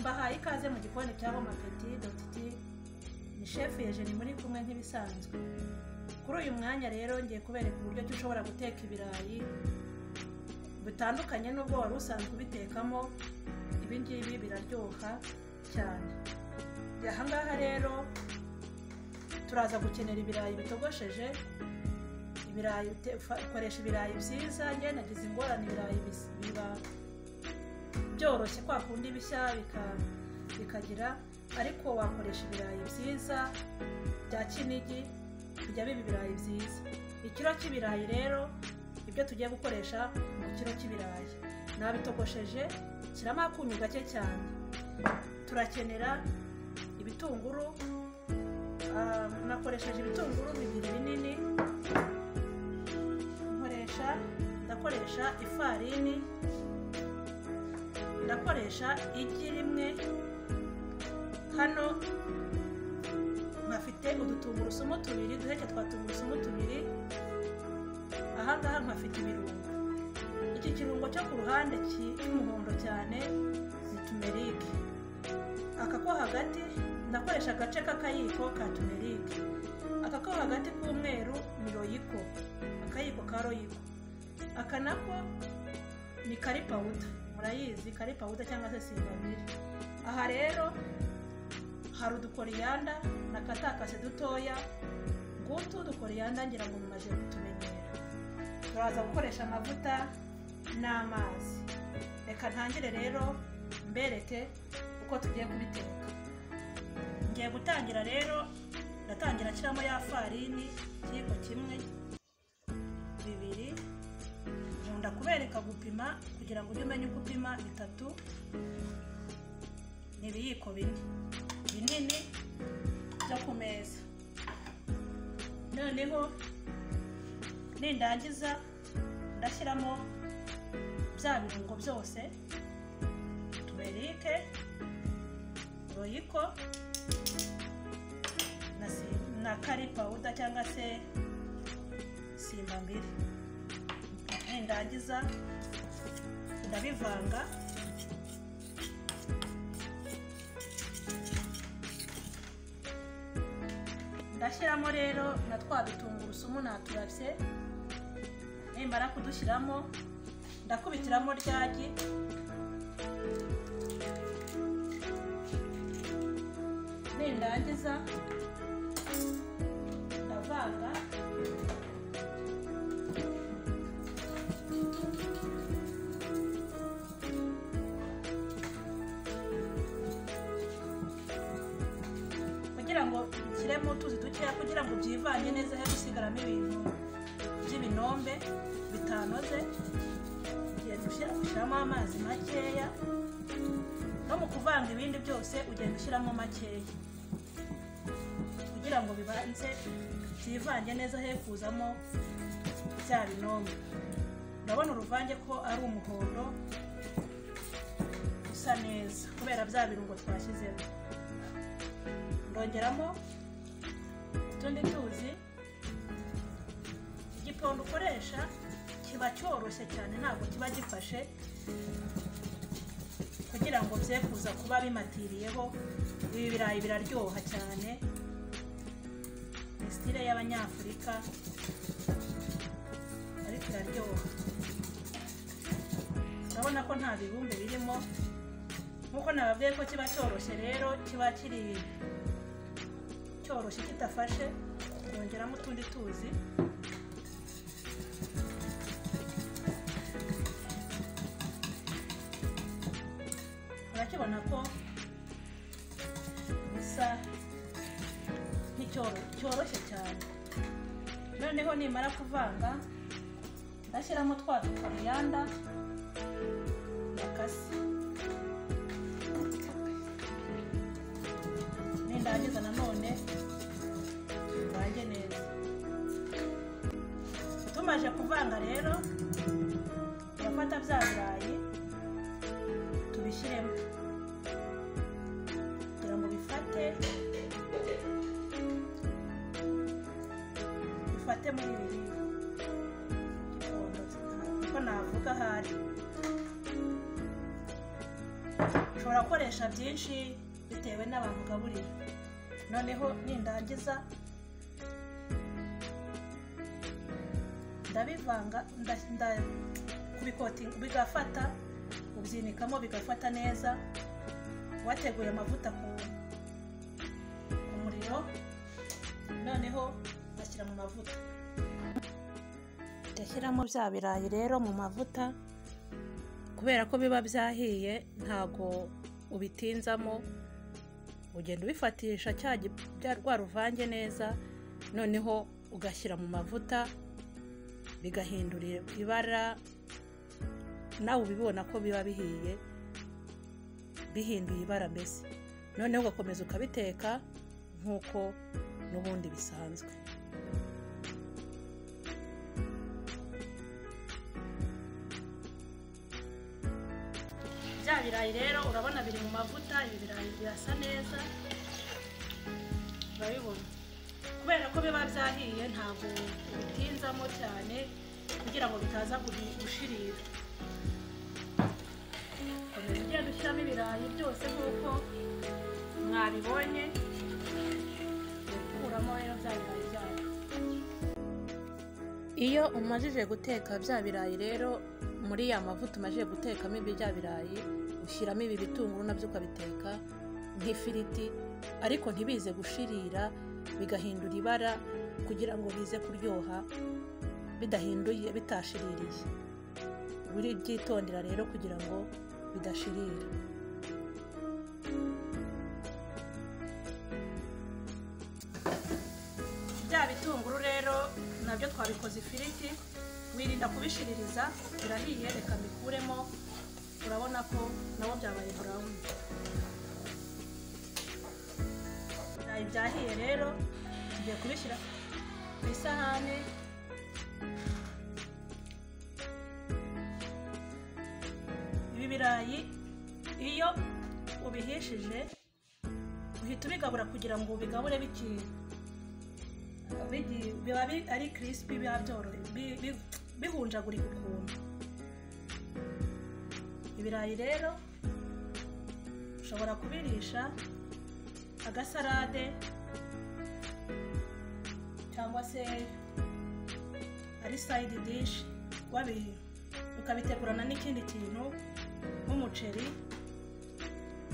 mbahaye ikaze mu gikoni cy'abo mapeti dogiti ni shefu yeje ni muri kumwe nk'ibisanzwe kuri uyu mwanya rero ngiye kubereka uburyo ki ushobora guteka ibirayi bitandukanye n'ubwo wari usanzwe ubitekamo ibi ngibi biraryoha cyane aha ngaha rero turaza gukenera ibirayi bitogosheje ibirayi ukoresha ibirayi byiza njye nagize ingorane ibirayi biba byoroshye kwa kundi bishya bikagira ariko wakoresha ibirayi byiza bya kinigi bijya biba ibirayi byiza ikiro cy'ibirayi rero ibyo tugiye gukoresha mu kiro cy'ibirayi nabitogosheje shyiramo akunyu gake cyane turakenera ibitunguru nakoresheje ibitunguru bibiri binini nkoresha ndakoresha ifarini ndakoresha igi rimwe hano nkafite udutungurusumu tubiri duheke twa tungurusumu tubiri ahangaha nkafite ibirungo iki kirungo cyo ku ruhande cy'umuhondo cyane ni tumerike aka ko hagati ndakoresha agace k'akayiko ka tumerike aka ko hagati k'umweru ni royiko akayiko ka royiko aka nako ni kari pawuda murayizi kari pawuda cyangwa se singabiri aha rero hari udukoriyanda nakatakase dutoya ngutu udukoriyanda ngira ngo mumaze kutumenyera turaza gukoresha amavuta n'amazi reka ntangire rero mbereke uko tugiye kubiteka ngiye gutangira rero ndatangira nshyiramo ya farini ikiyiko kimwe bibiri nkunda kubereka gupima kugira ngo ujye umenya uko upima bitatu ni ibiyiko bine binini byo ku meza noneho nindangiza ndashyiramo bya birungo byose tuberike royiko na kari pawuda cyangwa se simba mbiri nindangiza ndabivanga ndashyiramo rero na twa dutungurusumu naturabye nimara kudushyiramo ndakubitiramo ryagi nindangiza ndavanga kugira ngo nshyiremo utuzi dukeya kugira ngo byivanye neza he gusigaramo ibintu by'ibinombe bitanoze ugenda ushyiramo amazi makeya no mu kuvanga ibindi byose ugenda ushyiramo makeya kugira ngo bibanze byivange neza he kuzamo bya binombe ndabona uruvange ko ari umuhondo usa neza kubera bya birungo twashyizemo ndongeramo utundi tuzi igipondo ukoresha kiba cyoroshye cyane ntabwo kiba gifashe kugira ngo bye kuza kuba bimatiriyeho ibi birayi biraryoha cyane sitire y'abanyafurika ariko iraryoha urabona ko nta bibumbe birimo nk'uko nababwiye ko kiba cyoroshye rero kiba kiri cyoroshye kidafashe kongeramo utundi tuzi urakibona ko bisa cyoroshye cyane noneho nimara kuvanga ndashyiramo twa dukoriyanda bakase nindangiza nanone tuvange neza tumaje kuvanga rero turafata bya birayi tubishyiremo kugira ngo bifate bifate muri bibiri kuko navuga ahari ushobora gukoresha byinshi bitewe n'abantu ugaburira noneho nindangiza ndabivanga nda- nda- kubikotinga bigafata ubyinikamo bigafata neza wateguye amavuta ku ku muriro noneho ashyira mu mavuta ndashyiramo bya birayi rero mu mavuta kubera ko biba byahiye ntago ubitinzamo ugenda ubifatisha cya gi- bya- rwa ruvange neza noneho ugashyira mu mavuta bigahindura ibara nawe ubibona ko biba bihiye bihinduye ibara mbese noneho ugakomeza ukabiteka nk'uko n'ubundi bisanzwe bya birayi rero urabona biri mu mavuta ibi birayi birasa neza urabibona kubera ko biba byahiye ntabwo bitinzamo cyane kugira ngo bitaza guhi- gushirira komeza ugenda ushyiramo ibirayi byose nk'uko mwabibonye ukuramo rero bya birayi byayo iyo umajije guteka bya birayi rero muri ya mavuta umajije gutekamo ibi bya birayi ushyiramo ibi bitunguru nabyo ukabiteka nk'ifiriti ariko ntibize gushirira bigahindura ibara kugira ngo bize kuryoha bidahinduye bitashiririye buri byitondera rero kugira ngo bidashirira bya bitunguru rero nabyo twabikoze ifiriti wirinda kubishiririza birahiye reka mbikuremo urabona ko nabo byabaye burawuni ibirayi byahiye rero tugiye kubishyira ku isahani ibi birayi iyo ubihishije uhita ubigabura kugira ngo ubigabure bikiye bigi- biba bi- ari kirisipi biba byorohe bi- bi- bihunjagurika ukuntu ibirayi rero ushobora kubirisha agasarade cyangwa se ari sayidi dishi wabi ukabitegurana n'ikindi kintu nk'umuceri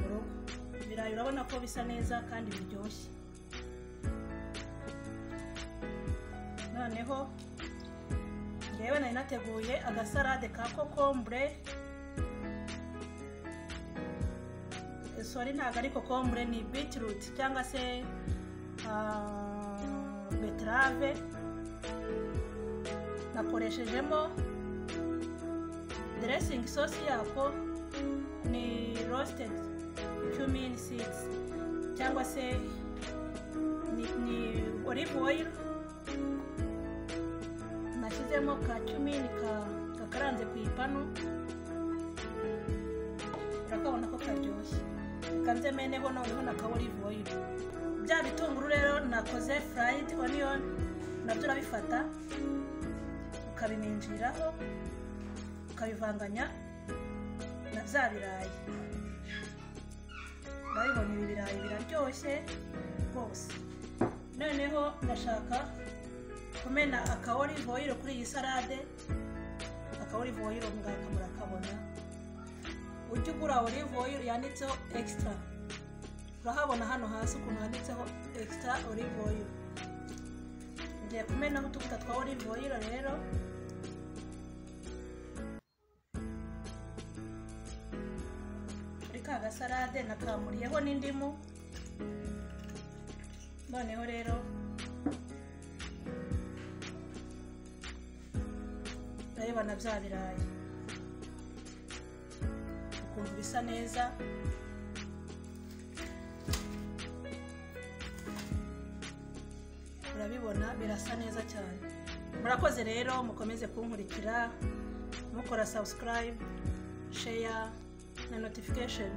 mu rugo ibirayi urabona ko bisa neza kandi biryoshye noneho njyewe nari nateguye agasarade ka kokombure sori ntabwo ari kokombure ni bitiruti cyangwa se ah, beterave nakoreshejemo deresingi sosi yako ni rositedi cumini sidisi cyangwa se ni, ni olive oil nashyizemo ka cumini ka- gakaranze ku ipanu urakabona ko karyoshye reka nze meneho noneho na ka olive oil bya bitunguru rero nakoze fried onion nabyo urabifata ukabiminjiraho ukabivanganya na bya birayi urabibona ibi birayi biraryoshye rwose noneho ndashaka kumena aka olive oil kuri iyi salade aka olive oil muganga murakabona ujye ugura olive oil yanditseho extra urahabona hano hasi ukuntu handitseho extra olive oil ngiye kumenaho utuvuta twa olive oil rero kuri ka gasalade nakamuriyeho n'indimu noneho rero urabibona bya birayi ukuntu bisa neza urabibona birasa neza cyane murakoze rero mukomeze kunkurikira mukora subscribe share na notification